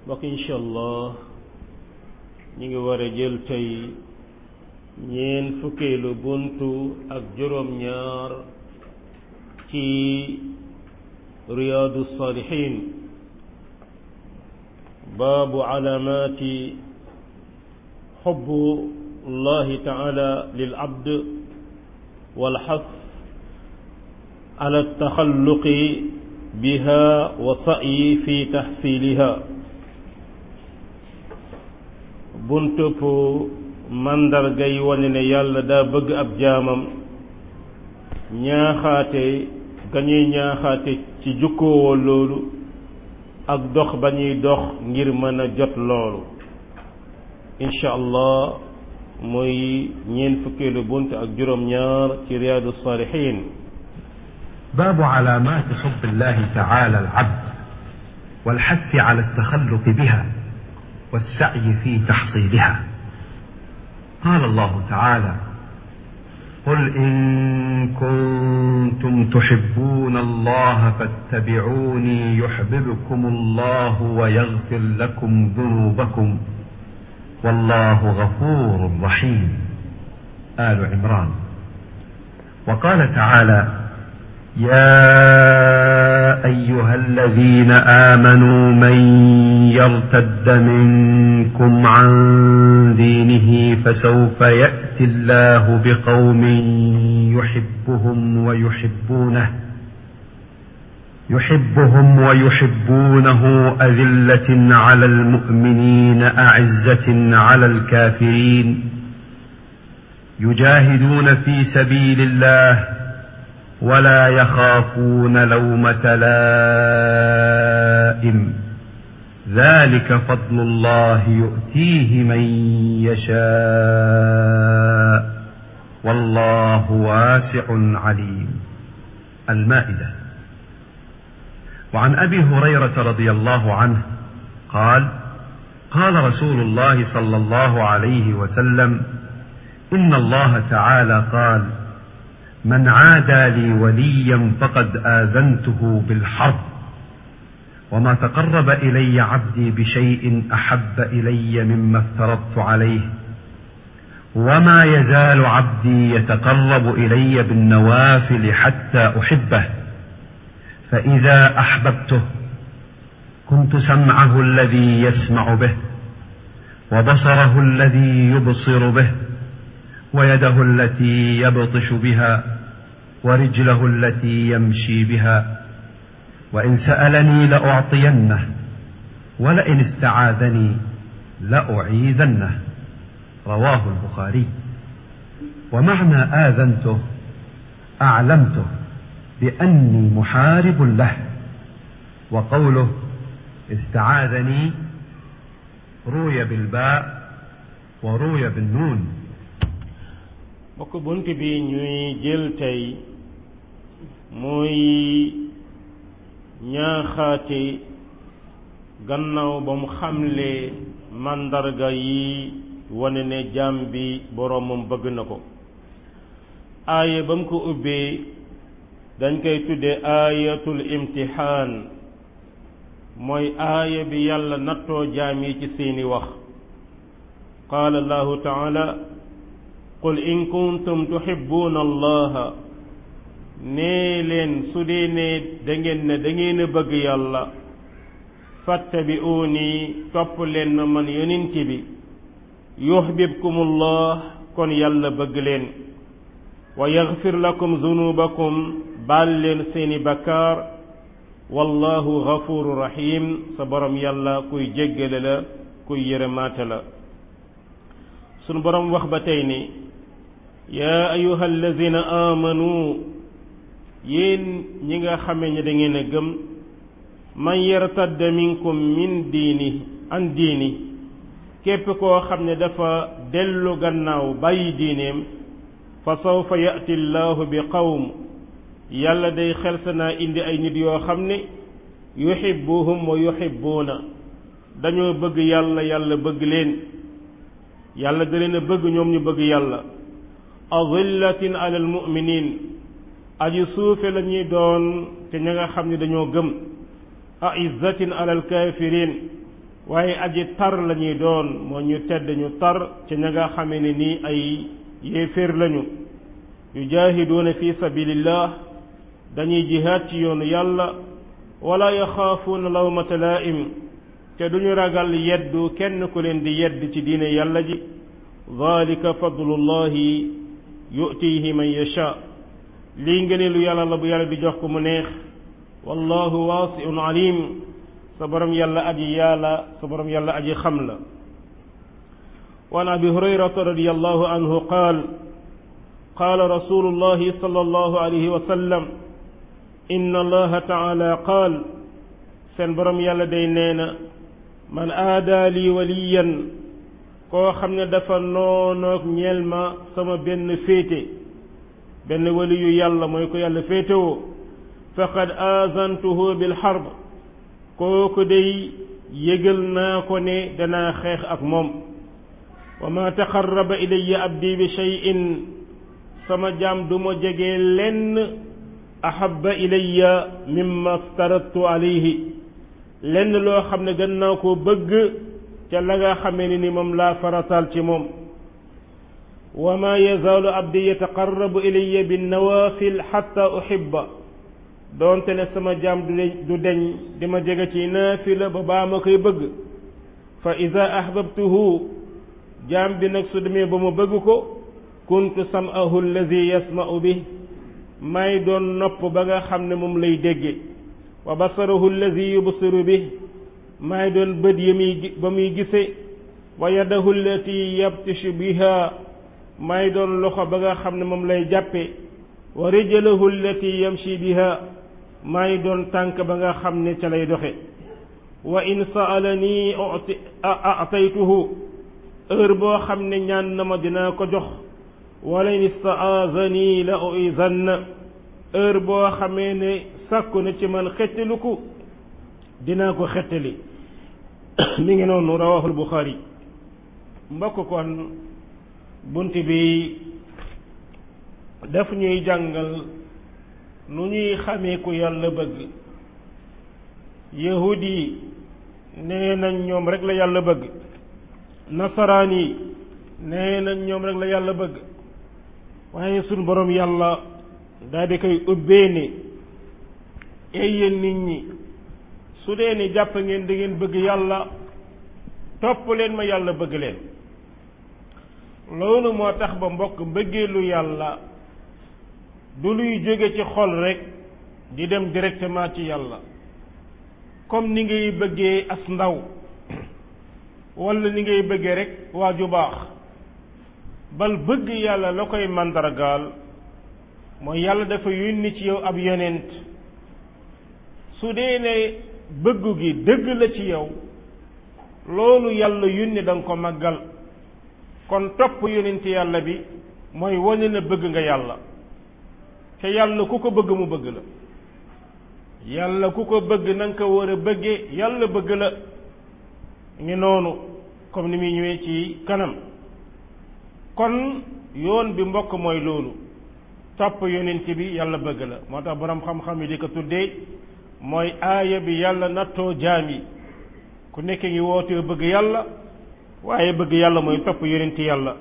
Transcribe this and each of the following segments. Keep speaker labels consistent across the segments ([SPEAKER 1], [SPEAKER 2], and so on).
[SPEAKER 1] mbokk incha allah ñi ngi war a jël tey ñeen fukkeelu buntu ak juróom-ñaar ci riyaadu saalihiin baabu calaamaati xubbu llahi taala lil abd wal xas ala taxalluqi biha wa sa'yi fi taxsiiliha buntub màndarga yi wane ne yàlla daa bëgg ab jaamam ñaaxaate ga ñuy ñaaxaate ci jukkoowoo loolu ak dox ba ñuy dox ngir mën a jot loolu incha allah mooy ñeent fukkeelu bunt ak juróom-ñaar ci riyaadu saalihiin
[SPEAKER 2] باب علامات حب الله تعالى العبد والحث على التخلق بها والسعي في تحصيلها قال الله تعالى قل ان كنتم تحبون الله فاتبعوني يحببكم الله ويغفر لكم ذنوبكم والله غفور رحيم ال عمران وقال تعالى يا ايها الذين امنوا من يرتد منكم عن دينه فسوف ياتي الله بقوم يحبهم ويحبونه يحبهم ويحبونه اذله على المؤمنين اعزه على الكافرين يجاهدون في سبيل الله ولا يخافون لومة لائم ذلك فضل الله يؤتيه من يشاء والله واسع عليم المائدة وعن أبي هريرة رضي الله عنه قال قال رسول الله صلى الله عليه وسلم إن الله تعالى قال من عادى لي وليا فقد آذنته بالحرب وما تقرب إلي عبدي بشيء أحب إلي مما افترضت عليه وما يزال عبدي يتقرب إلي بالنوافل حتى أحبه فإذا أحببته كنت سمعه الذي يسمع به وبصره الذي يبصر به ويده التي يبطش بها ورجله التي يمشي بها وان سالني لاعطينه ولئن استعاذني لاعيذنه رواه البخاري ومعنى اذنته اعلمته باني محارب له وقوله استعاذني روي بالباء وروي بالنون
[SPEAKER 1] bokk bunt bi ñuy jël tey muy ñaaxaate gannaaw ba mu xamle màndarga yi wane ne jaam bi boroomam bëgg na ko aaya ba mu ko ubbee dañ koy tudde aayatul imtixaan mooy aaya bi yàlla nattoo jaam yi ci seeni wax qaala allahu taala qul in kuntum tuhibbuuna allaha nee leen su dee ne da ngeen ne da ngeen a bëgg yàlla fattabi'uuni topp leen ma man yonent bi yuhbibkumullah kon yàlla bëgg leen wa yaghfir lakum zunubakum baal leen seeni bakkaar wallahu ghafuru rahim sa borom yàlla kuy jéggale la kuy yërëmaate la sunu borom wax ba tey ni yaa ayuha alladina amanu yéen ñi nga xame ne da ngeen a gëm man yartadda minkum min diini an diini képp koo xam ne dafa dellu gannaaw bàyyi diineem fa sawfa yati llahu bi qawm yàlla day xelsa naa indi ay nit yoo xam ne yuhibbuhum wa yuhibbuuna dañoo bëgg yàlla yàlla bëgg leen yàlla da leen a bëgg ñoom ñu bëgg yàlla adillatin ala almuminin aji suufe la ñuy doon te ña nga xam ne dañoo gëm aizzatin ala alkafirin waaye aji tar la ñuy doon moo ñu tedd ñu tar ci ña nga xame ne nii ay yéeféer lañu yujaahiduuna fi sabilillah dañuy jihaad ci yoonu yàlla wala yaxaafuuna lawmata laa'im te duñu ragal yeddu kenn ku leen di yedd ci diine yàlla ji dalika fadlullahi yu'tihi man yasha lii ngëneelu yàlla la bu yàlla di jox ko mu neex wallahu waasi'un alim sa borom yàlla aji yàlla sa borom yàlla aji xam la وعن ابي هريره رضي الله عنه قال قال رسول الله صلى الله عليه وسلم ان الله تعالى قال سن برم يالا داي نينا من آدى لي وليا koo xam ne dafa noonoog ñeel ma sama benn féete benn waliyu yàlla mooy ko yàlla féetewoo faqad azantuhu bil harb kooku day yëgal naa ko ne danaa xeex ak moom wa ma taqarraba ilayya abdi bi shay'in sama jaam du ma jege lenn ahabba ilayya mimma aftaradtu alayhi lenn loo xam ne gën naa koo bëgg ca la nga xamee ni ni moom laa farataal ci moom wa ma yazaalu abdi yataqarrabu ilayya bin nawafil xatta uhibba doonte ne sama jaam du deñ di ma jege ci naafila ba baa ma koy bëgg fa ida ahbabtuhu jaam bi nag su demee ba ma bëgg ko kuntu sam'ahu alladi yasma'u bi may doon nopp ba nga xam ne moom lay dégge wa basarahu alladi yubsiru bi may doon bët yi muy ba muy gise wa yadahu allati yabtishu biha may doon loxo ba nga xam ne moom lay jàppe wa rijlahu allati yamshi biha may doon tànk ba nga xam ne ca lay doxe wa in sa'alani a'taytuhu heure boo xam ne ñaan na ma dinaa ko jox wala in istaazani la uizanna heure boo xamee ne sàkku na ci man xettaliku dinaa ko xettali mi ngi noonu rawahul buxaari mbokk kon bunt bi daf ñuy jàngal nu ñuy xamee ku yàlla bëgg yahud yi nee nañ ñoom rek la yàlla bëgg nasaraan yi nee nañ ñoom rek la yàlla bëgg waaye suñ boroom yàlla daal di koy ubbee ni ay yéen nit ñi su dee ni jàpp ngeen da ngeen bëgg yàlla topp leen ma yàlla bëgg leen loolu moo tax ba mbokk mbëggeelu yàlla du luy jóge ci xol rek di dem directement ci yàlla comme ni ngay bëggee as ndaw wala ni ngay bëggee rek waa ju baax bal bëgg yàlla la koy màndargaal mooy yàlla dafa yónni ci yow ab yonent su dee ne bëggu gi dëgg la ci yow loolu yàlla yónni da nga ko màggal kon topp yonent yàlla bi mooy wane na bëgg nga yàlla te yàlla ku ko bëgg mu bëgg la yàlla ku ko bëgg na nga ko war a bëggee yàlla bëgg la ngi noonu comme ni muy ñëwee ci kanam kon yoon bi mbokk mooy loolu topp yonent bi yàlla bëgg la moo tax boroom xam-xam yi di ko tuddee mooy aaya bi yàlla nattoo jaam yi ku nekk ngi wootee bëgg yàlla waaye bëgg yàlla mooy topp yonent yàlla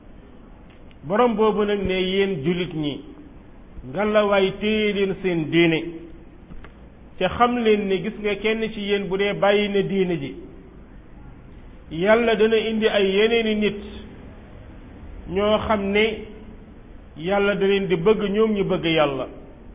[SPEAKER 1] borom boobu nag ne yéen jullit ñi ngalawaay téye leen seen diine te xam leen ni gis nga kenn ci yéen bu dee bàyyi na diine ji yàlla dana indi ay yeneeni nit ñoo xam ne yàlla da leen di bëgg ñoom ñu bëgg yàlla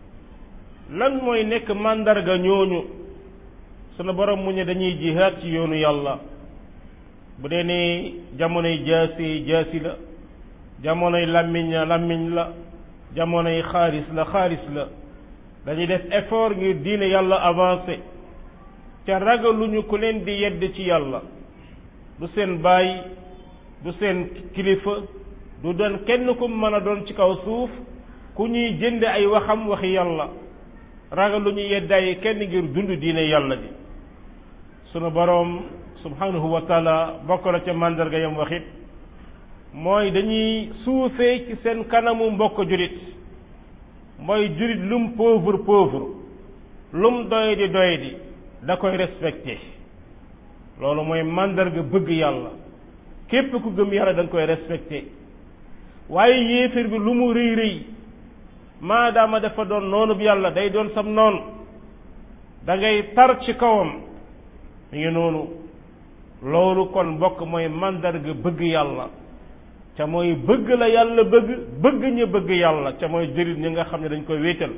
[SPEAKER 1] lan mooy nekk màndarga ñooñu sunu borom mu ne dañuy jihaad ci yoonu yàlla bu dee ne jamonoy jaasi jaasi la jamonoy làmmiñ làmmiñ la jamonoy xaalis la xaalis la dañuy def effort ngir diine yàlla avancé te ragaluñu ku leen di yedd ci yàlla du seen baay du seen kilifa du doon kenn ku mën a doon ci kaw suuf ku ñuy jënd ay waxam waxi yàlla ragaluñu yeddaay kenn ngir dund diine yàlla ji sunu boroom subhanahu wa taala bokk na ca màndarga yam waxit mooy dañuy suufee ci seen kanamu mbokk julit mooy julit lum pauvre pauvre lum doy di doy di da koy respecté loolu mooy màndarga bëgg yàlla képp ku gëm yàlla da nga koy respecté waaye yéeféer bi lu mu rëy rëy maadaama dafa doon noonu bi yàlla day doon sam noonu da ngay tar ci kawam mi ngi noonu loolu kon mbokk mooy màndarga bëgg yàlla ca mooy bëgg la yàlla bëgg bëgg ña bëgg yàlla ca mooy jërit ñi nga xam ne dañ koy wéetal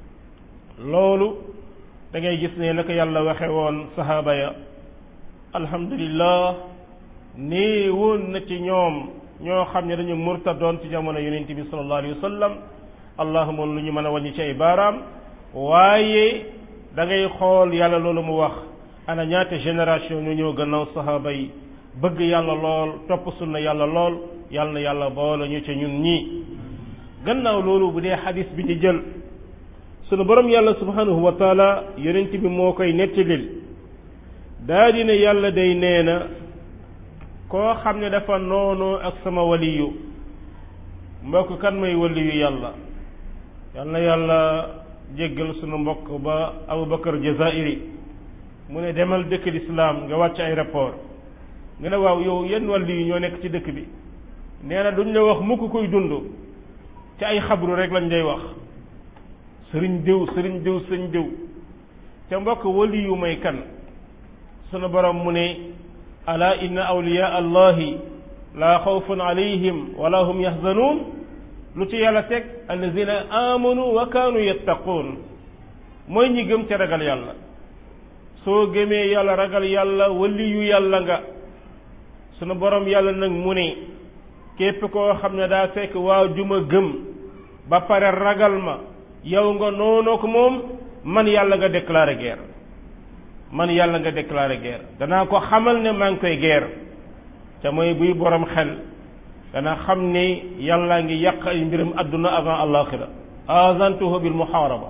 [SPEAKER 1] loolu da ngay gis ne naka yàlla waxe woon sahaaba ya alhamdulillah nee woon na ci ñoom ñoo xam ne dañu murtadoon ci jamono yonent bi sallallahu alayhi wa sallam allahuma lu ñu mën a wàññi ci ay baaraam waaye da ngay xool yàlla loolu mu wax ana ñaata génération ñu ñëw gannaaw sahaaba yi bëgg yàlla lool topp sunna yàlla lool yàlla na yàlla boole ñu ca ñun ñii gannaaw loolu bu dee xadis bi ñu jël sunu borom yàlla subhanahu wa taala yonent bi moo koy nettalil daa di ne yàlla day nee na koo xam ne dafa noonu ak sama waliyu mbokk kan may waliyu yàlla yal na yàlla jéggal sunu mbokk ba Abubakar Jazairi mu ne demal dëkk lislaam nga wàcc aéroport nga ne waaw yow yenn waliyu ñoo nekk ci dëkk bi nee na duñ la wax mukk koy dund ci ay xabru rek lañ lay wax sëriñ diw sëriñ diw sëriñ diw te mbokk waliyu may kan sunu borom mu ne ala inna awliya allahi laa xawfun alayhim wala hum yaxzanuun lu ci yàlla teg allazina amanu wa kaanu yattaquun mooy ñi gëm ca ragal yàlla soo gëmee yàlla ragal yàlla waliyu yàlla nga sunu borom yàlla nag mu ne képp koo xam ne daa fekk waa juma gëm ba pare ragal ma yow nga noonoo ko moom man yàlla nga déclaré guerre man yàlla nga déclaré guerre danaa ko xamal ne maa ngi koy guerre te mooy buy borom xel dana xam ne yàllaa ngi yàq ay mbiram adduna avant alaxira azantuhu bil muharaba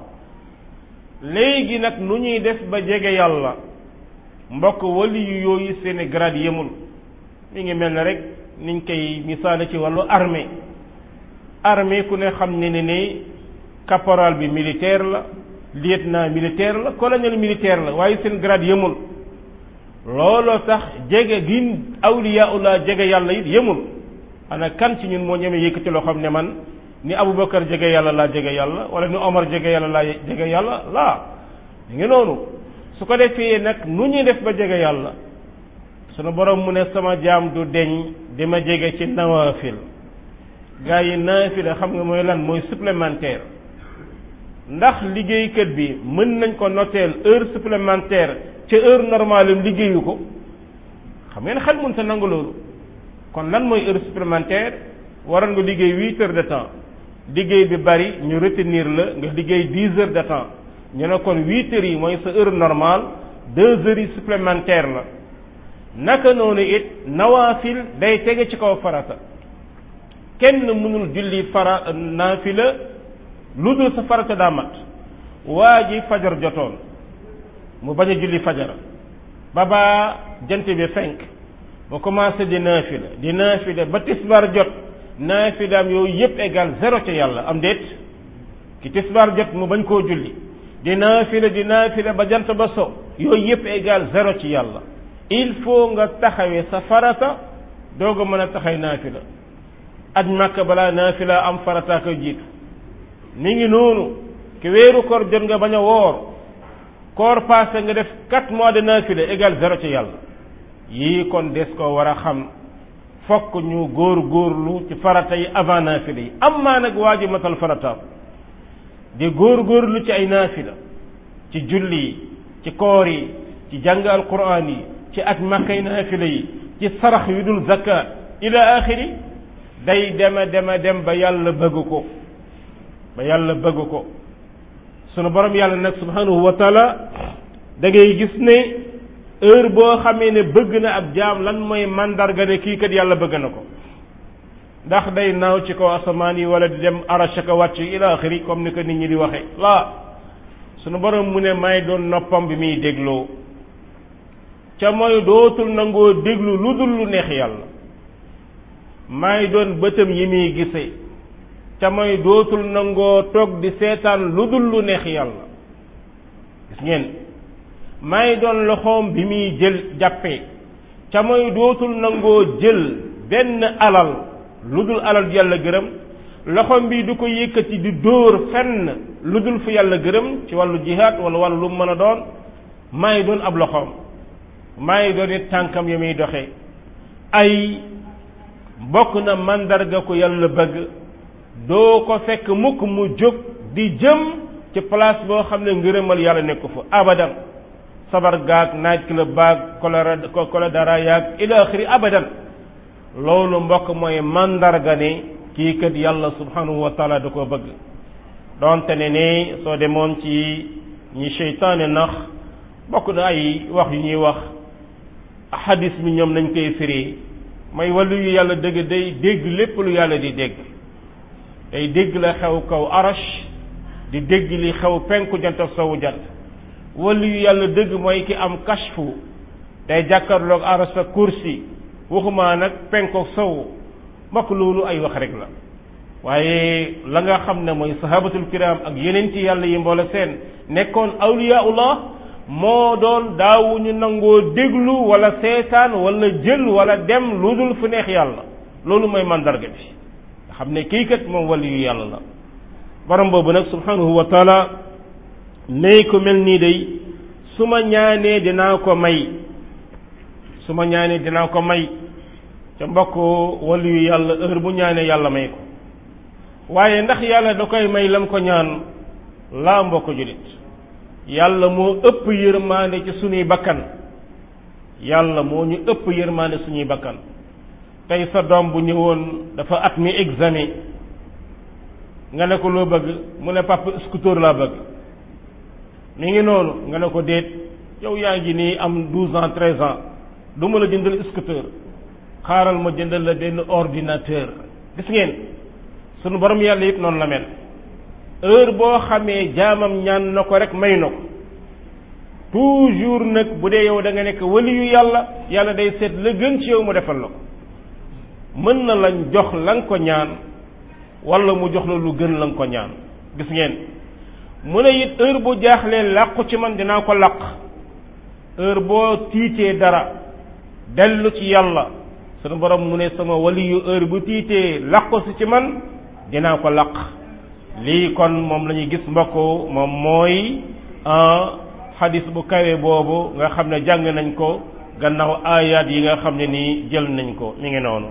[SPEAKER 1] léegi nag nu ñuy def ba jege yàlla mbokk wali yu yooyu seeni grade yemul mi ngi mel ne rek niñ koy misaale ci wàllu armée armée ku ne xam ne ne ni caporal bi militaire la lieutenant militaire la colonel militaire la waaye seen grade yemul looloo tax jege gi awliyaullah jege yàlla it yemul ana kan ci ñun moo ñeme yëkkati loo xam ne man ni Aboubacar jege yàlla laa jege yàlla wala ni Omar jege yàlla laa jege yàlla laa ñu ngi noonu su ko defee nag nu ñuy def ba jege yàlla sunu borom mu ne sama jaam du deñ di ma jege ci nawaafil gaa yi naafila xam nga mooy lan mooy supplémentaire ndax liggéeykat bi mën nañ ko noteel heure supplémentaire ca heure normale am liggéeyu ko xam ngeen xel mën ta nangu loolu kon lan mooy heure supplémentaire waroon nga liggéey huit heures de temps liggéey bi bari ñu retenir la nga liggéey dix heures de temps ñu ne kon huit heures yi mooy sa heure normale deux heures yi supplémentaire la naka noonu it nawaafil day tege ci kaw farata kenn mënul julli fara naafila lu dul sa farata daa mat waa ji fajar jotoon mu bañ a julli fajar ba ba jant bi fenk mu commencé di naafila di naafila ba tisbaar jot naafilaam yooyu yépp égal zéro ca yàlla am déet ki tisbaar jot mu bañ koo julli di naafila di naafila ba jant ba so yooyu yépp égal zéro ci yàlla il faut nga taxawee sa farata doog a mën a taxay naafila aj màkk balaa naafila am farata koy jiitu ni ngi noonu ki weeru koor jot nga bañ a woor koor passé nga def quatre mois de naafila égal zéro ci yàlla yii kon des ko war a xam fokk ñu góor góorlu ci farata yi avant naafila yi am maa nag waa ji matal farataam di góor góorlu ci ay naafila ci julli yi ci koor yi ci jàng alquran yi ci at makkay naafila yi ci sarax yu dul zakat ila axiri day dema dema dem ba yàlla bëgg ko ba yàlla bëgg ko sunu borom yàlla nag subhanahu wa taala da ngay gis ne heure boo xamee ne bëgg na ab jaam lan mooy mandarga ne kii kat yàlla bëgg na ko ndax day naaw ci kaw asamaan yi wala di dem arachaka wàcc ila axiri comme ni ko nit ñi di waxe laa sunu borom mu ne may doon noppam bi muy dégloo ca mooy dootul nangoo déglu lu dul lu neex yàlla may doon bëtam yi muy gise ca mooy dootul nangoo toog di seetaan lu dul lu neex yàlla gis ngeen may doon loxoom bi muy jël jàppee ca mooy dootul nangoo jël benn alal lu dul alal yàlla gërëm loxom bi du ko yëkkati di dóor fenn lu dul fu yàlla gërëm ci wàllu jihaad wala wàllu lu mu mën a doon maay doon ab loxoom maay doon it tànkam ya muy doxee ay bokk na mandarga ko yàlla bëgg doo ko fekk mukk mu jóg di jëm ci place boo xam ne ngërëmal yàlla nekku fa abadan sabar gaag night club baag kolera koledara yaag ila axiri abadan loolu mbokk mooy mandarga ne kii kat yàlla subhanahu wa taala da koo bëgg donte ne ne soo demoon ci ñi seytaane nax bokk na ay wax yu ñuy wax xadis mi ñoom nañ koy firi may wàllu yu yàlla dëgg day dégg lépp lu yàlla di dégg day dégg la xew kaw arash di dégg li xew penku jant sowu jant wàllu yu yàlla dëgg mooy ki am kashfu day jàkkarloog arash sa kursi waxumaa nag penkook sowu mbokk loolu ay wax rek la waaye la nga xam ne mooy sahabatul kiram ak yeneen ci yàlla yi mboole seen nekkoon awliyaullah moo doon daawuñu nangoo déglu wala seetaan wala jël wala dem lu dul fu neex yàlla loolu mooy mandarga bi nga xam ne kii kat moom wali yu yàlla la borom boobu nag subhanahu wa taala ne ko mel nii day su ma ñaanee dinaa ko may su ma ñaanee dinaa ko may ca mbokk wali yu yàlla heure bu ñaanee yàlla may ko waaye ndax yàlla da koy may lam ko ñaan laa mbokk julit yàlla moo ëpp yërmaande ci suñuy bakkan yàlla moo ñu ëpp yërmaande suñuy bakkan tey sa doom bu ñëwoon dafa at mi examen nga ne ko loo bëgg mu ne papa scooter laa bëgg mi ngi noonu nga ne ko déet yow yaa ngi nii am douze ans treize ans du ma la jëndal scooter xaaral ma jëndal la benn ordinateur gis ngeen sunu borom yàlla it noonu la mel heure boo xamee jaamam ñaan na ko rek may na ko toujours nag bu dee yow da nga nekk waliyu yàlla yàlla day seet la gën ci yow mu defal la ko mën na lañ jox la nga ko ñaan wala mu jox la lu gën la nga ko ñaan gis ngeen mu ne it heure bu jaaxlee làqu ci man dinaa ko làq heure boo tiitee dara dellu ci yàlla sunu borom mu ne sama waliyu heure bu tiitee làqu si ci man dinaa ko làq lii kon moom la ñuy gis mbokk moom mooy xadis bu kawe boobu nga xam ne jàng nañ ko gannaaw aayaat yi nga xam ne nii jël nañ ko mi ngi noonu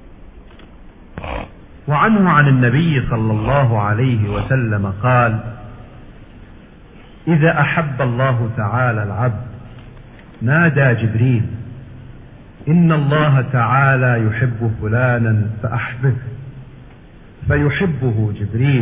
[SPEAKER 2] وعنه عن النبي صلى الله عليه وسلم قال إذا أحب الله تعالى العبد نادى جبريل إن الله تعالى يحب فلانا فأحبه فيحبه جبريل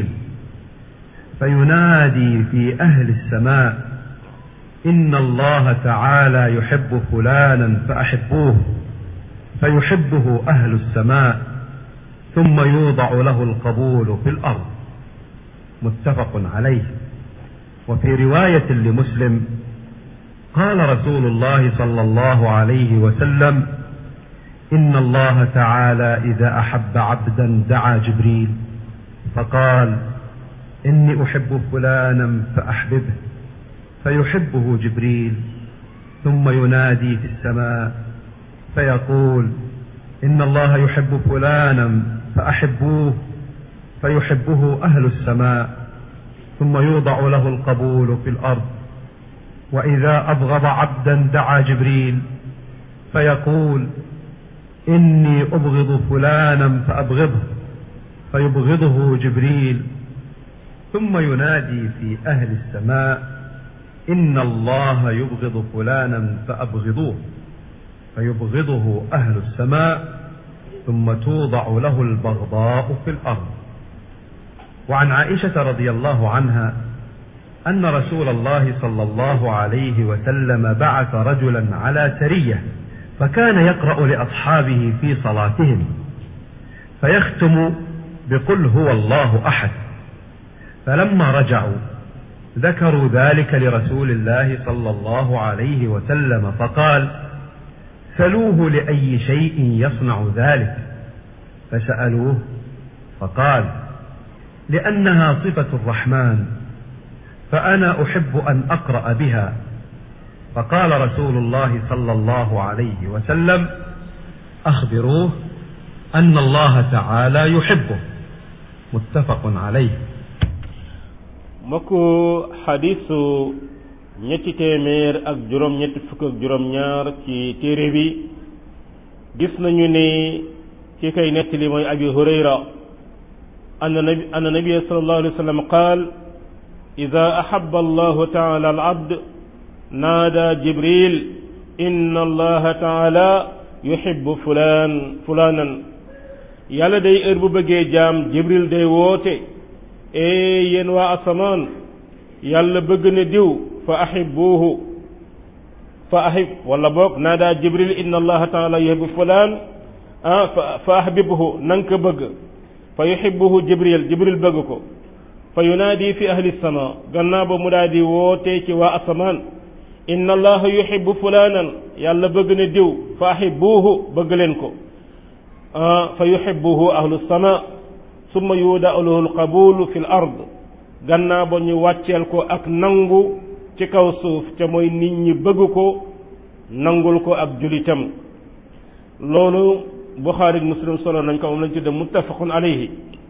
[SPEAKER 2] فينادي في أهل السماء إن الله تعالى يحب فلانا فأحبوه فيحبه أهل السماء ثم يوضع له القبول في الأرض متفق عليه وفي رواية لمسلم قال رسول الله صلى الله عليه وسلم إن الله تعالى إذا أحب عبدا دعا جبريل فقال إني أحب فلانا فأحببه فيحبه جبريل ثم ينادي في السماء فيقول إن الله يحب فلانا فأحبوه فيحبه أهل السماء ثم يوضع له القبول في الأرض وإذا أبغض عبدا دعا جبريل فيقول إني أبغض فلانا فأبغضه فيبغضه جبريل ثم ينادي في أهل السماء إن الله يبغض فلانا فأبغضوه فيبغضه أهل السماء ثم توضع له البغضاء في الأرض وعن عائشة رضي الله عنها أن رسول الله صلى الله عليه وسلم بعث رجلا على سرية فكان يقرأ لأصحابه في صلاتهم فيختم بقل هو الله أحد فلما رجعوا ذكروا ذلك لرسول الله صلى الله عليه وسلم فقال سلوه لأي شيء يصنع ذلك فسألوه فقال لأنها صفة الرحمن فأنا أحب أن أقرأ بها فقال رسول الله صلى الله عليه وسلم أخبروه أن الله تعالى يحبه متفق عليه
[SPEAKER 1] mbokku xadisu ñetti téeméer ak juróom ñetti fukk ak juróom ñaar ci téere bi gis nañu ne ki koy nettali mooy abi hurayra anna nabi anna nabiya sallallahu alayhi wa sallam qaal ida ahaba allahu taala al abd naada jibril inna allaha taala yuhibbu fulaan fulaanan yàlla day heure bu bëggee jaam jibril day woote ee yéen waa asamaan yàlla bëgg na diw fa ahibbuuhu fa ahib wala boog naada jibril inna allaha taala yuhibbu fulaan ah fa ahbibhu na nga ko bëgg fa yuhibbuhu jibril jibril bëgg ko fa yunaadi fi ahli sama gannaaw ba mu daal di woote ci waa asamaan inna allaha yuhibbu fulaanan yàlla bëgg na diw fa ahibbuuhu bëgg leen ko fa yuhibbuhu ahlu sama summa yuudau lahu alqabulu fi l ard gannaaw ba ñu wàcceel ko ak nangu ci kaw suuf ca mooy nit ñi bëgg ko nangul ko ak julitam loolu buxaari muslim solo nañ ko moom lañ tudde muttafaqun alayhi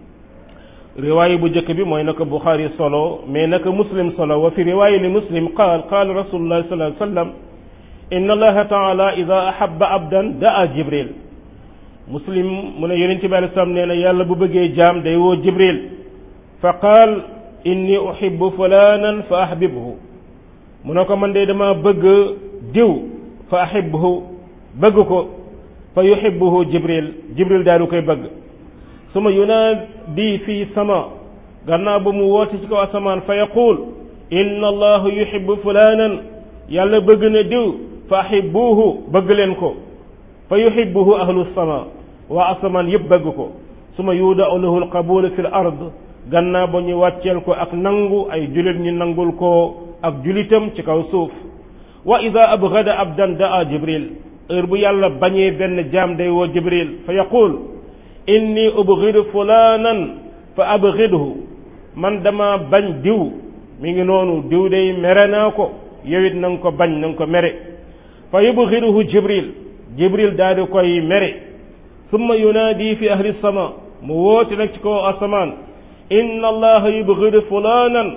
[SPEAKER 1] riwaaya bu njëkk bi mooy naka buxaari solo mais naka muslim solo wa fi riwaaya li muslim qaal qaal rasulullah sallallahu alayhi wa sallam inna allaha taala ida ahabba abdan daa jibril muslim mu ne yonent bi alei salaam nee na yàlla bu bëggee jaam day woo jibril fa qaal inni uhibbu fulanan fa ahbibhu mu ne ko man de dama bëgg diw fa ahibhu bëgg ko fa yuhibbuhu jibril jibril daal du koy bëgg suma yunaadi fii sama gannaaw ba mu woote ci kaw asamaan fa yaquul inna allahu yuhibbu fulanan yàlla bëgg na diw fa ahibbuhu bëgg leen ko fa yuhibbuhu ahlu sama waa asamaan yëpp bëgg ko suma yuudau lahu alqabul fi l ard gannaaw ba ñu wàcceel ko ak nangu ay julit ñu nangul ko ak julitam ci kaw suuf wa ida abgada abdan daa jibril heure bu yàlla bañee benn jaam day woo jibril fa yaqul inni ubgidu fulanan fa abgidhu man dama bañ diw mi ngi noonu diw day mere naa ko yowit na nga ko bañ na nga ko mere fa yubgiduhu jibril jibril daal di koy mere summa yunaadi fi ahli sama mu woote nag ci kaw asamaan inna allaha yubgidu fulanan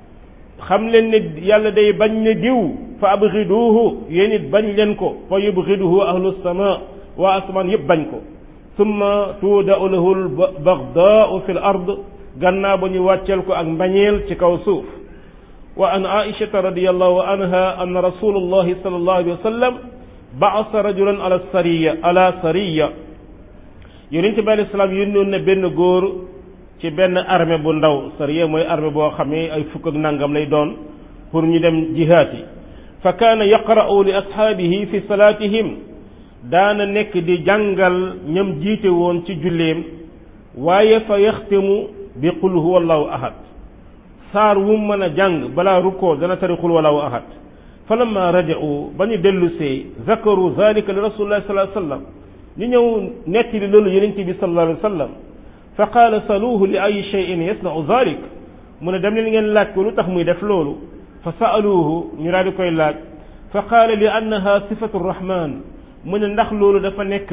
[SPEAKER 1] xam leen ne yàlla day bañ ne diw fa abgiduhu yéen it bañ leen ko fa yubgiduhu ahlu sama waa asamaan yëpp bañ ko summa tuudau lahu lbagdaau fi l ard gannaaw ba ñu wàcceel ko ak mbañeel ci kaw suuf wa an aishata radiallahu anha anna rasulullahi sallallahu alayhi wa sallam baasa rajulan ala sariya ala sariya yonente bi alayhi salaam yónnoon na benn góor ci benn armée bu ndaw sariya mooy armée boo xam ne ay fukk ak nangam lay doon pour ñu dem jihaati fa kaana yaqra'u li ashaabihi fi salaatihim daana nekk di jàngal ñam jiite woon ci julleem waaye fa yaxtimu bi qul huwa allahu ahad saar wu mën a jàng balaa rukkoo dana tari qul wallahu ahad fa lamma raja'u ba ñu dellu see zakaru zalika li rasulillahi sallallahu alayhi wa sallam ñu ñëw nettali loolu yonente bi sallallahu alayhi wa sallam fa qaala saluuhu li ay cheyin yasnau zalik mu ne dem leen ngeen laaj ko lu tax muy def loolu fa saaluuhu ñu daal di koy laaj fa qaala li annaha sifatu rahman mu ne ndax loolu dafa nekk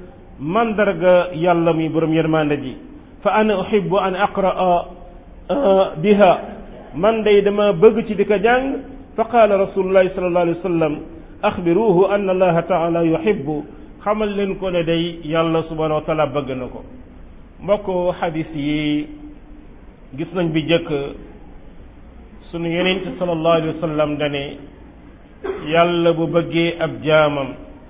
[SPEAKER 1] mandarga yàlla muy borom yërmande ji fa ana uhibbu an aqraa biha man day dama bëgg ci di ko jàng fa qaala rasulullahi sallallahu alayhi wa sallam axbiruhu anna allaha taala yuhibbu xamal leen ko ne day yàlla subhanahu wa taala bëgg na ko mbokk xadis yi gis nañ bi jëkk sunu yonent sallallahu alayhi wa sallam dane yàlla bu bëggee ab jaamam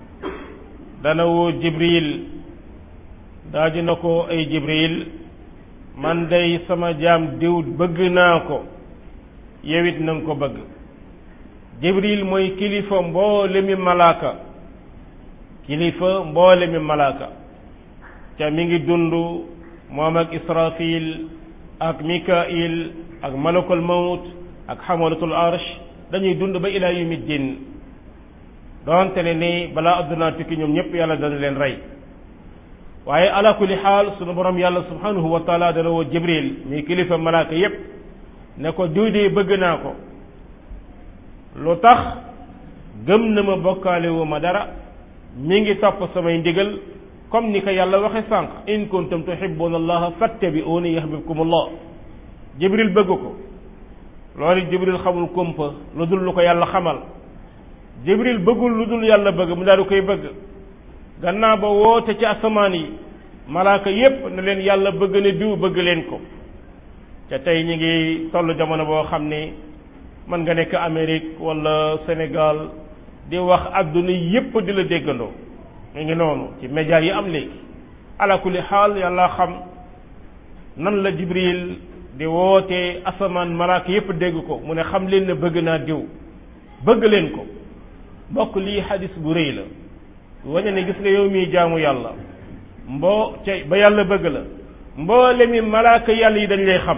[SPEAKER 1] dana woo jibril daa dina ko ay jibril man day sama jaam diw bëgg naa ko yewit na nga ko bëgg jibril mooy kilifa mboole mi malaaka kilifa mboole mi malaaka ca mi ngi dund moom ak israfil ak mikail ak malakul mawt ak xamalatul arsh dañuy dund ba ilaa yawmi din doonte ne ni balaa addunaa tukki ñoom ñëpp yàlla dana leen rey waaye ala kulli xaal sunu borom yàlla subhanahu wa taala dana woo jibril muy kilifa malaaka yépp ne ko diw de bëgg naa ko lu tax gëm na ma bokkaale wu ma dara mi ngi topp samay ndigal comme ni ko yàlla waxe sànq in kuntum tuhibbuna allaha fattabi'uni yahbibkum allah jibril bëgg ko loolu jibril xamul kumpa lu dul lu ko yàlla xamal jibril bëggul lu dul yàlla bëgg mu daal di koy bëgg gannaaw ba woote ci asamaan yi malaaka yépp ne leen yàlla bëgg ne diw bëgg leen ko te tey ñi ngi toll jamono boo xam ni mën nga nekk Amérique wala Sénégal di wax adduna yépp di la déggandoo mu ngi noonu ci média yi am léegi ala kulli xaal yàlla xam nan la jibril di woote asamaan malaaka yépp dégg ko mu ne xam leen ne bëgg naa diw bëgg leen ko mbokk lii xadis bu rëy la wañe ne gis nga yow miy jaamu yàlla mboo ca ba yàlla bëgg la mboole mi malaaka yàlla yi dañ lay xam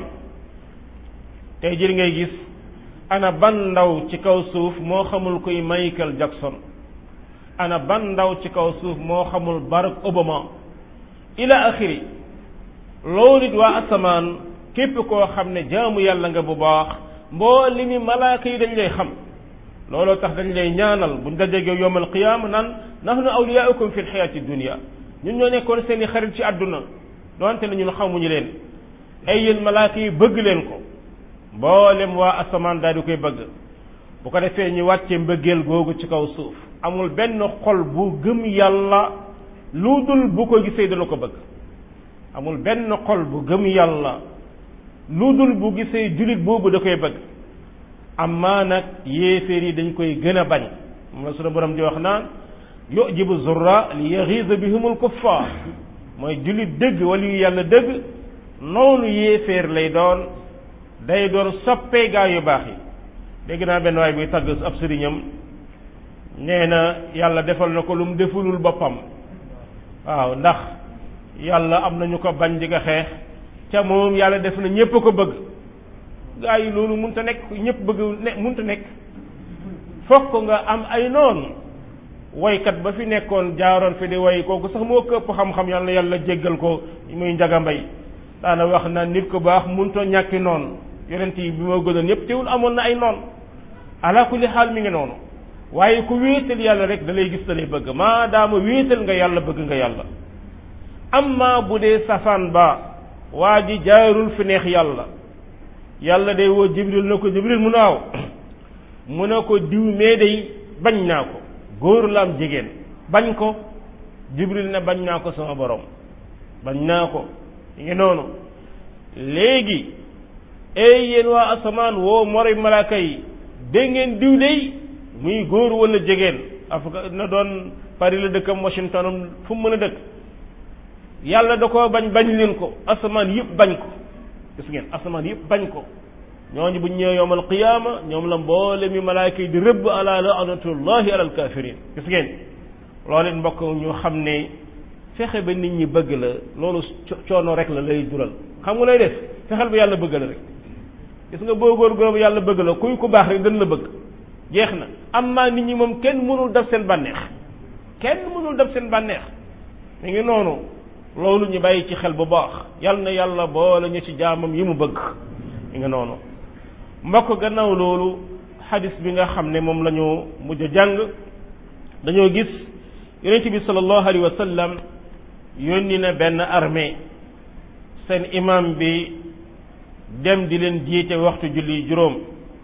[SPEAKER 1] tey jii ngay gis ana ban ndaw ci kaw suuf moo xamul kuy Michael Jackson ana ban ndaw ci kaw suuf moo xamul Barack Obama ila axiri loolu it waa asamaan képp koo xam ne jaamu yàlla nga bu baax mboole mi malaaka yi dañ lay xam looloo tax dañ lay ñaanal buñ dajeeg yow yowmal qiyaama naan nahnu awliyaaukum fi lxayaati dunia ñun ñoo nekkoon seen i xarit ci àdduna donte ne ñun xamuñu leen ay yéen malaaka yi bëgg leen ko mboolem waa asamaan daal di koy bëgg bu ko defee ñu wàcce mbëggeel googu ci kaw suuf amul benn xol bu gëm yàlla lu dul bu ko gisee dana ko bëgg amul benn xol bu gëm yàlla lu dul bu gisee julit boobu da koy bëgg amma nag yéeféer yi dañ koy gën a bañ moom la sunu borom di wax naan yujibu zurra li yaxiisa bihumul kuffar mooy julit dëgg wala yu yàlla dëgg noonu yéeféer lay doon day doon soppee gaa yu baax yi dégg naa benn waay buy tagg ab sëriñam nee na yàlla defal na ko lu mu defulul boppam waaw ndax yàlla am na ñu ko bañ di nga xeex ca moom yàlla def na ñépp ko bëgg gaa yi loolu munta nekk ñépp bëgg ne munta nekk fokk nga am ay noonu woykat ba fi nekkoon jaaroon fi di woy kooku sax moo këpp xam-xam yàlla yàlla jéggal ko muy njaga mbay daana wax na nit ko baax munta ñàkki noonu yonent yi bi moo gënoon yépp teewul amoon na ay noon ala kulli xaal mi ngi noonu waaye ku wéetal yàlla rek da lay gis da lay bëgg maadaama wéetal nga yàlla bëgg nga yàlla amma bu dee safaan ba waa ji jaarul fi neex yàlla yàlla day woo jibril na ko jibril mu naaw mu ne ko diw mee day bañ naa ko góor la am jigéen bañ ko jibril ne bañ naa ko sama borom bañ naa ko ngi noonu léegi ey yéen waa asamaan woo moroy malaaka yi dégg ngeen diw day muy góor wala jigéen Afrique na doon Paris la dëkkam Washington fu mu mën a dëkk yàlla da ko bañ bañ leen ko asamaan yëpp bañ ko gis ngeen asamaan yëpp bañ ko ñooñu bu ñëwee yowmal qiyaama ñoom la mboole mi malaaka yi di rëbb ala laanatullahi ala alkafirin gis ngeen loolu it mbokk ñu xam ne fexe ba nit ñi bëgg la loolu coono rek la lay jural xam nga lay def fexeel ba yàlla bëgg la rek gis nga boo góor-góor ba yàlla bëgg la kuy ku baax rek dañ la bëgg jeex na am maa nit ñi moom kenn mënul def seen bànneex kenn mënul def seen bànneex mi ngi noonu loolu ñu bàyyi ci xel bu baax yal na yàlla boole ñu ci jaamam yi mu bëgg mi ngi noonu mbokk gannaaw loolu xadis bi nga xam ne moom la ñu mujj a jàng dañoo gis yonent bi sallallahu alayhi wa sallam yónni na benn armée seen imam bi dem di leen jiite waxtu julli juróom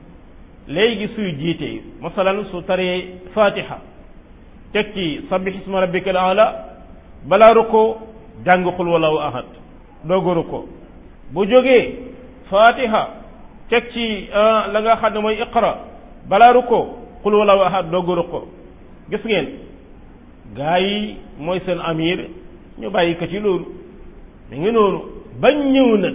[SPEAKER 1] léegi suy jiite masalan su taree fatiha teg ci sabbih isma rabbika al ala balaa ruko jàng xul wallahu ahad dooga ruko bu jógee fatiha teg ci la nga xam ne mooy iqra balaa ruko xul wallahu ahad dooga ruko gis ngeen gaa yi mooy seen amir ñu bàyyi ko ci loolu mi ngi noonu bañ ñëw nag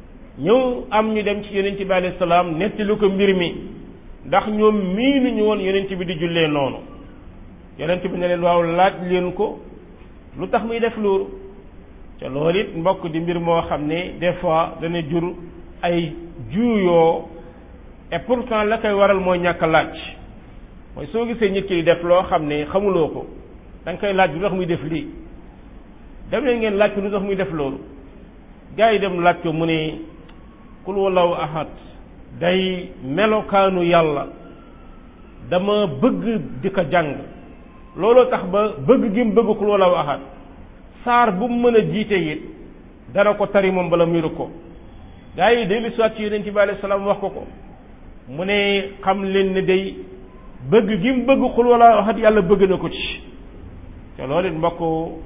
[SPEAKER 1] ñëw am ñu dem ci yonent bi alayhi salaam nettali ko mbir mi ndax ñoom miinu ñu woon yonent bi di jullee noonu yonent bi ne leen waaw laaj leen ko lu tax muy def loolu te loolu it mbokk di mbir moo xam ne des fois dana jur ay juuyoo et pourtant la koy waral mooy ñàkk laaj mooy soo gisee nit ki di def loo xam ne xamuloo ko da nga koy laaj lu tax muy def lii dem leen ngeen laaj ko lu tax muy def loolu gars yi dem laaj ko mu ne kul wallahu ahad day melokaanu yàlla dama bëgg di ko jàng looloo tax ba bëgg gi mu bëgg xul wala ahad saar bu mu mën a jiite it dana ko tari moom bala miiru ko gaa yi dellu soit ci yonent bi alayhi salaam wax ko ko mu ne xam leen ne day bëgg gi mu bëgg xul wala ahad yàlla bëgg na ko ci te loolu it mbokk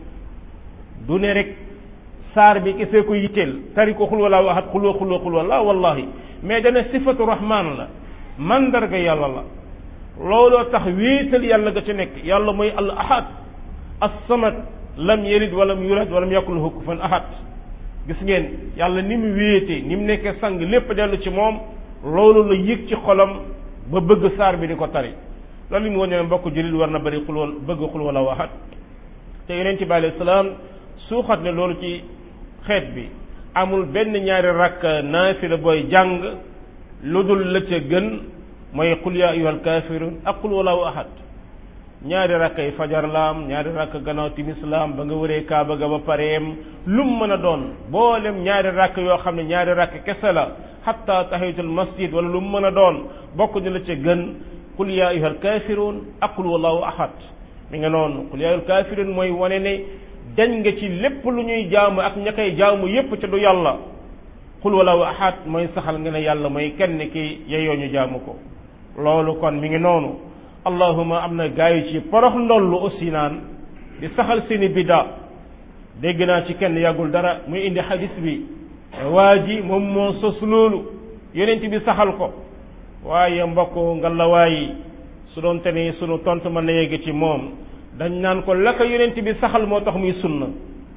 [SPEAKER 1] du ne rek saar bi kese ko yitteel tari ko xul wala ahad xulwa xulwa xulwa la wallahi mais dana sifatu rahman la mandarga yàlla la looloo tax wéetal yàlla ga ci nekk yàlla mooy al ahad as-samad lam yalid walam yulad walam yakul lahu kufuwan ahad gis ngeen yàlla ni mu wéete ni mu nekkee sang lépp dellu ci moom loolu la yëg ci xolam ba bëgg saar bi di ko tari loolu li mu wane ne mbokk jullit war na bëri xul wal bëgg xul wala waxat te yeneen ci bi alayhi salaam suuxat ne loolu ci xeet bi amul benn ñaari rakk naafila booy jàng lu dul la ca gën mooy qul yaa ayyuhal kaafiruun ak qul wallahu ahad ñaari rakk yi fajar laam ñaari rakk gannaaw timis laam ba nga wëree kaaba ga ba pareem lum mën a doon boolem ñaari rakk yoo xam ne ñaari rakk kese la xatta tahiyatul masjid wala lu mu mën a doon bokk ni la ca gën qul yaa ayyuhal kaafiruun ak qul wallahu ahad mi nga noonu qul yaa ayyuhal kaafiruun mooy wane ne dañ nga ci lépp lu ñuy jaamu ak ña koy jaamu yépp ca du yàlla qul wallahu ahad mooy saxal nga ne yàlla mooy kenn ki yeyoo ñu jaamu ko loolu kon mi ngi noonu allahuma am na gaa yi ci porox ndollu aussi naan di saxal seeni bidda dégg naa ci kenn yàggul dara muy indi xadis bi waa ji moom moo sos loolu yonent bi saxal ko waaye mbokk nga la waayi su doon te ni sunu tontu mën na yegg ci moom dañ naan ko la ko yonent bi saxal moo tax muy sunna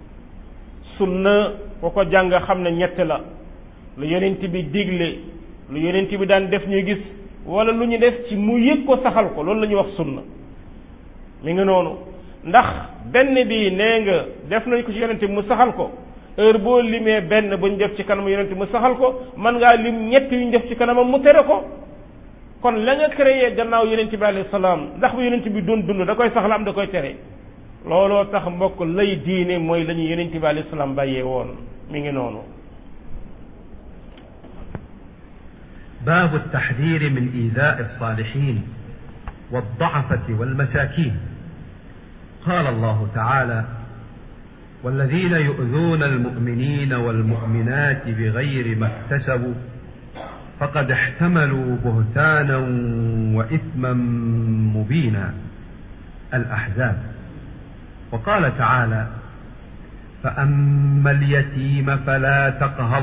[SPEAKER 1] sunna ko ko jàng xam ne ñett la lu yonent bi digle lu yonent bi daan def ñuy gis wala lu ñu def ci mu yëg ko saxal ko loolu la ñuy wax sunna mi ngi noonu ndax benn bi nee nga def nañ ko ci yonent bi mu saxal ko heure boo limee benn bu ñu def ci kanam yonent bi mu saxal ko mën ngaa lim ñett yu ñu def ci kanamam mu tere ko kon la nga créé gannaaw yonent bi alayhi salaam ndax bu yonent bi doon dund da koy saxal am da koy tere looloo tax mbokk lay diine mooy la ñu yonent bi alayhi salaam bàyyee woon mi ngi noonu
[SPEAKER 2] باب التحذير من إيذاء الصالحين والضعفة والمساكين قال الله تعالى والذين يؤذون المؤمنين والمؤمنات بغير ما اكتسبوا فقد احتملوا بهتانا وإثما مبينا الأحزاب وقال تعالى فأما اليتيم فلا تقهر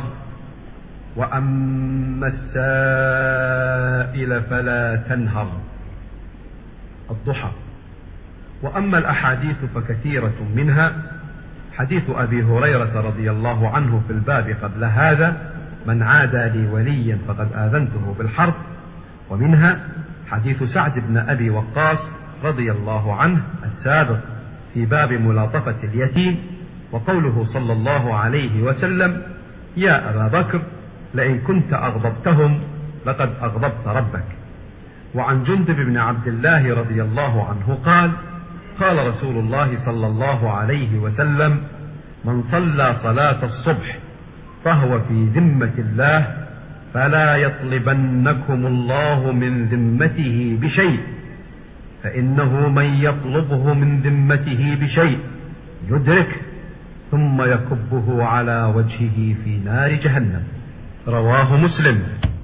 [SPEAKER 2] واما السائل فلا تنهر الضحى واما الاحاديث فكثيره منها حديث ابي هريره رضي الله عنه في الباب قبل هذا من عادى لي وليا فقد اذنته بالحرب ومنها حديث سعد بن ابي وقاص رضي الله عنه السابق في باب ملاطفه اليتيم وقوله صلى الله عليه وسلم يا ابا بكر لئن كنت أغضبتهم لقد أغضبت ربك وعن جندب بن عبد الله رضي الله عنه قال قال رسول الله صلى الله عليه وسلم من صلى صلاة الصبح فهو في ذمة الله فلا يطلبنكم الله من ذمته بشيء فإنه من يطلبه من ذمته بشيء يدرك ثم يكبه على وجهه في نار جهنم rawaahu muslim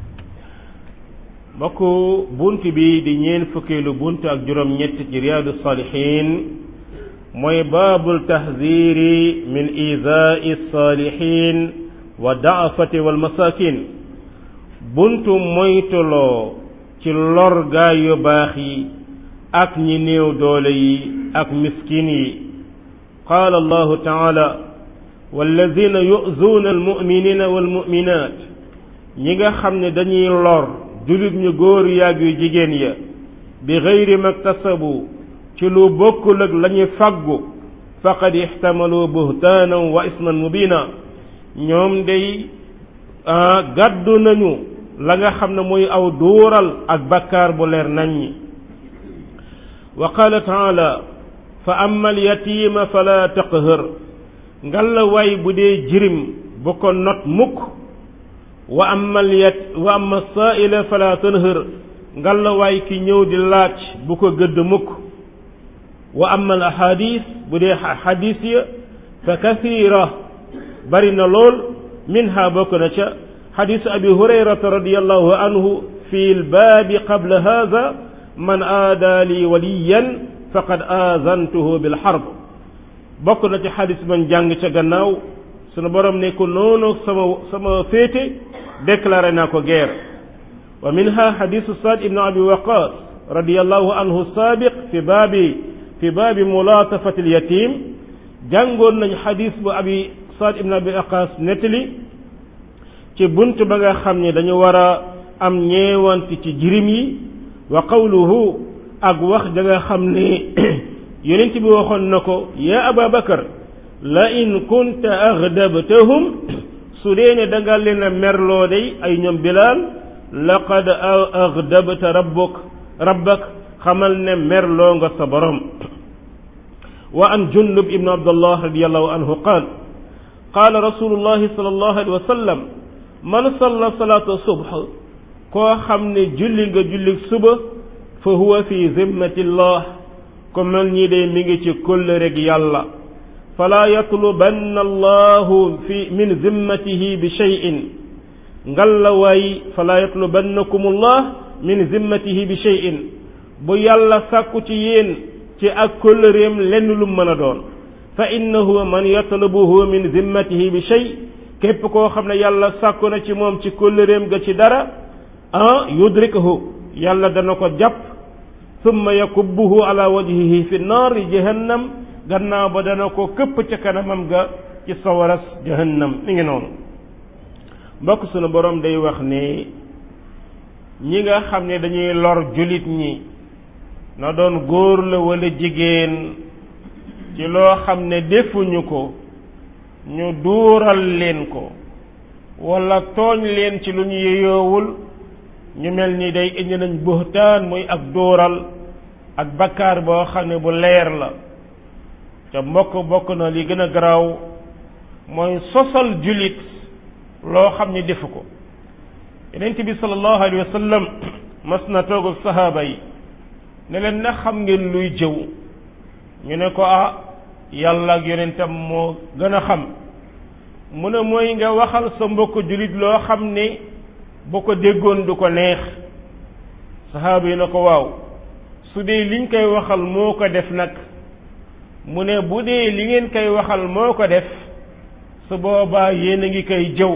[SPEAKER 1] mbokk bunt bi di ñeen fukkeelu bunt ak juróom ñett ci riyaadu saalihiin mooy baabul taxdiiri min izaai saalihiin wa daafati wal masaakin buntu moytuloo ci lor gaa yu baax yi ak ñi néew doole yi ak miskin yi qaala allahu taala walladina yu'zuuna almuminina walmuminaat ñi nga xam ne dañuy lor jullit ñu góor yàgg yu jigéen ya bi gayri maktasabu ci lu bokkul ak la ñu faggu faqad ixtamalu buhtaanan wa isman mubina ñoom day gàddu nañu la nga xam ne muy aw duural ak bakkaar bu leer naññi wa qaala taala fa amma alyatiima fala taqhar ngalla waay bu dee jirim bu ko not mukk wa amma yat wa amma saa'ila fala tanhër ngalawaay ki ñëw di laaj bu ko gëdd mukk wa amma al ahadis bu dee xadis ya fa kathira bari na lool minha bokk na ca xadis abi hurayrata radiallahu anhu fi lbaabi qabla hada man aada li waliyan faqad aazantuhu bilxarb bokk na ci xadis man jàng ca gannaaw sunu borom ne ko noonu sama sama féete déclaré naa ko guerre wa minha xadisu saad ibnu abi waqas radiallahu anhu saabiq fi baabi fi baabi mulaatafati alyatim jàngoon nañ xadis bu abi saad ibnu abi waqas nettali ci bunt ba nga xam ne dañu war a am ñeewanti ci jirim yi wa qawluhu ak wax da nga xam ne yonent bi waxoon na ko yaa aba bakar la in kunta aghdabtahum su dee ne da nga leen a merloo day ay ñoom bilaal laqad aghdabta rabbuk rabbak xamal ne merloo nga sa borom wa an jundub ibnu abdullah radiallahu anhu qaal qaala rasulullahi sallallahu alayhi wa sallam man salla salaata subh koo xam ne julli nga julli suba fa huwa fi zimmatillah ko mel ñii day mi ngi ci kóllëreg yàlla falaa yatlubanna allahu fi min zimmatihi bi cheyin ngalla waay falaa yatlubannakum allah min zimmatihi bi cheyin bu yàlla sàkku ci yéen ci ak kóllëreem lenn lu mën a doon fa innahu man yatlubuhu min zimmatihi bi chey képp koo xam ne yàlla sàkku na ci moom ci kóllëreem ga ci dara ah yudrikahu yàlla dana ko jàpp summa yakubbuhu ala wajhihi fi naari jahannam gannaaw ba dana ko këpp ca kanamam ga ci sawaras jahannam mi ngi noonu mbokk sunu borom day wax ne ñi nga xam ne dañuy lor julit ñi na doon góor la wala jigéen ci loo xam ne defuñu ko ñu duural leen ko wala tooñ leen ci lu ñu yeyoowul ñu mel ni day indi nañ buhtaan muy ak dóoral ak bakkaar boo xam ne bu leer la te mbokk bokk na li gën a garaaw mooy sosal julit loo xam ne defu ko yonent bi sallallahu alayhi wa sallam mas na toog ak sahaaba yi ne leen na xam ngeen luy jëw ñu ne ko ah yàlla ak yonentam moo gën a xam mu ne mooy nga waxal sa mbokk julit loo xam ne bu ko déggoon du ko neex saxaaba yi na ko waaw su dee liñ koy waxal moo ko def nag mu ne bu dee li ngeen koy waxal moo ko def su boobaa yéen a ngi koy jëw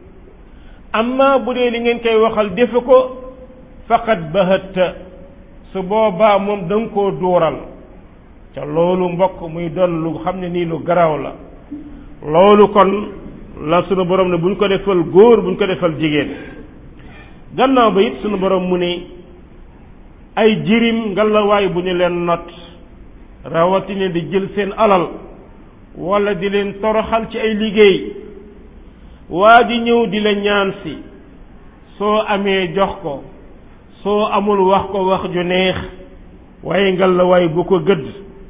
[SPEAKER 1] amma bu dee li ngeen koy waxal defe ko faqat bahatta su boobaa moom da nga koo dóoral ca loolu mbokk muy doon lu xam ne nii lu garaaw la loolu kon la sunu borom ne buñ ko defal góor buñ ko defal jigéen gannaaw ba it sunu borom mu ne ay jirim ngalawaay bu ñu leen not rawatina di jël seen alal wala di leen toroxal ci ay liggéey waa ji ñëw di la ñaan si soo amee jox ko soo amul wax ko wax ju neex waaye ngalawaay bu ko gëdd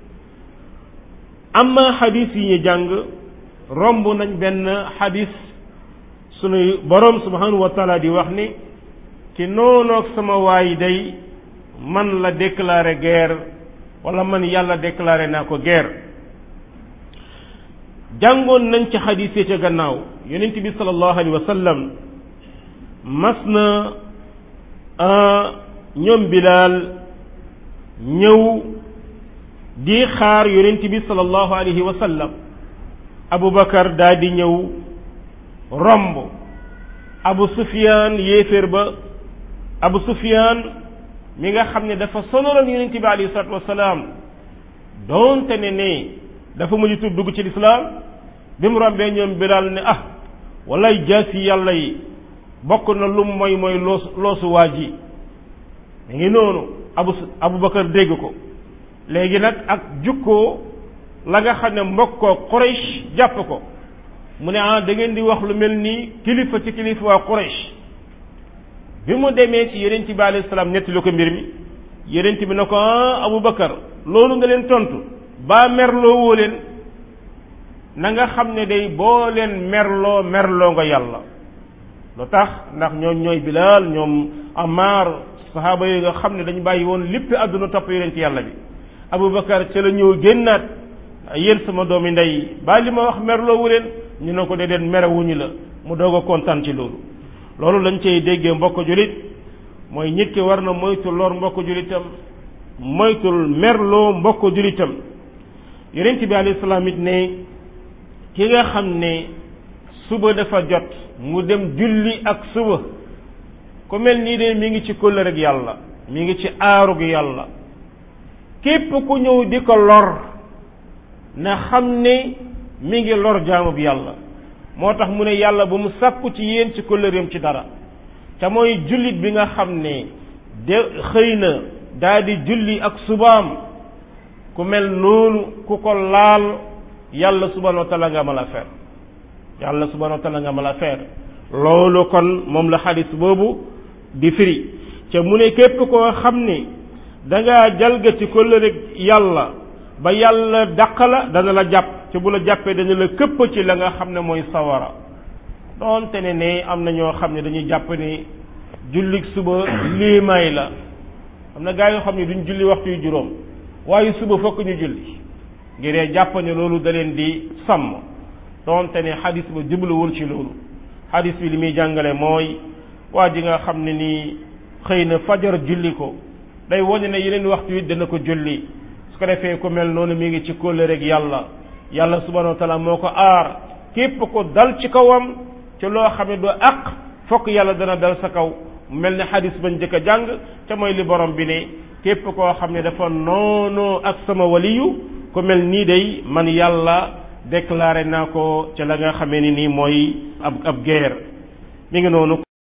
[SPEAKER 1] amma xadis yi ñu jàng romb nañ benn xadis sunu borom subhanahu wa taala di wax ni ki noonoog sama waay day man la déclaré guerre wala man yàlla déclaré naa ko guerre jàngoon nañ ci xadis yi ca gannaaw yonent bi sallallahu alayhi wa sallam mas na ñoom bilaal ñëw di xaar yonent bi sallallahu alayhi wa sallam abubakar daa di ñëw romb abu sufyaan yéeféer ba abu sufyaan mi nga xam ne dafa sonaloon yonent bi alayhi salaatu wasalaam doonte ne ne dafa mujj tur dugg ci lislaam bi mu rombee ñoom bilaal ne ah walay jaasi yàlla yi bokk na lum mooy mooy loos loosu waa ji mi ngi noonu abu abubakar dégg ko léegi nag ak jukkoo la nga xam ne mbokkoo Quraysh jàpp ko mu ne ah da ngeen di wax lu mel ni kilifa ci kilifa waa Quraysh bi mu demee ci yonent bi alayhi salaam nettali ko mbir mi yonent bi na ko ah Abubakar loolu nga leen tontu baa merloo woo leen na nga xam ne day boo leen merloo merloo nga yàlla lu tax ndax ñoom ñooy Bilaal ñoom Ammar saxaaba yooyu nga xam ne dañu bàyyi woon lépp àdduna topp yonent yàlla bi Aboubacar ca la ñëw génnaat yéen sama doomi ndey ba li ma wax merloowu leen ñu ne ko de den merewuñu la mu doog a kontaan ci loolu loolu lañ cay déggee mbokk julit mooy nit ki war na moytu lor mbokk julitam moytul merloo mbokk julitam yonent bi alayhi salaam it ne ki nga xam ne suba dafa jot mu dem julli ak suba ku mel nii de mi ngi ci kóllëre ak yàlla mi ngi ci aarug yàlla képp ku ñëw di ko lor na xam ne mi ngi lor jaamub yàlla moo tax mu ne yàlla ba mu sàkku ci yéen ci kóllëreem ci dara te mooy jullit bi nga xam ne de xëy na daa di julli ak subaam ku mel noonu ku ko laal yàlla subhanahu wa taala nga mal affaire yàlla subhanahu wa taala nga mal affaire loolu kon moom la xadis boobu di firi ca mu ne képp koo xam ni dangaa jalgati kóllëre yàlla ba yàlla dàq la dana la jàpp ca bu la jàppee dana la këpp ci la nga xam ne mooy sawara doonte ne ne am na ñoo xam ne dañuy jàpp ni jullik suba liimaay la am na gaa yoo xam ne duñ julli waxtu yu juróom waaye suba fokk ñu julli ngir jàpp ne loolu da leen di sàmm doonte ne xadis ba jubluwul ci loolu xadis bi li muy jàngale mooy waa ji nga xam ne nii xëy na fajar julli ko day wane ne yeneen waxtu yi dana ko julli su ko defee ku mel noonu mi ngi ci kóllëre rek yàlla yàlla subhanahu wa taala moo ko aar képp ko dal ci kawam ci loo xam ne du àq fokk yàlla dana dal sa kaw mel ne xadis bañ jëkk a jàng te mooy li borom bi ne képp koo xam ne dafa noonoo ak sama waliyu ku mel nii day man yàlla déclaré naa ko ca la nga xamee ni nii mooy ab ab guerre mi ngi noonu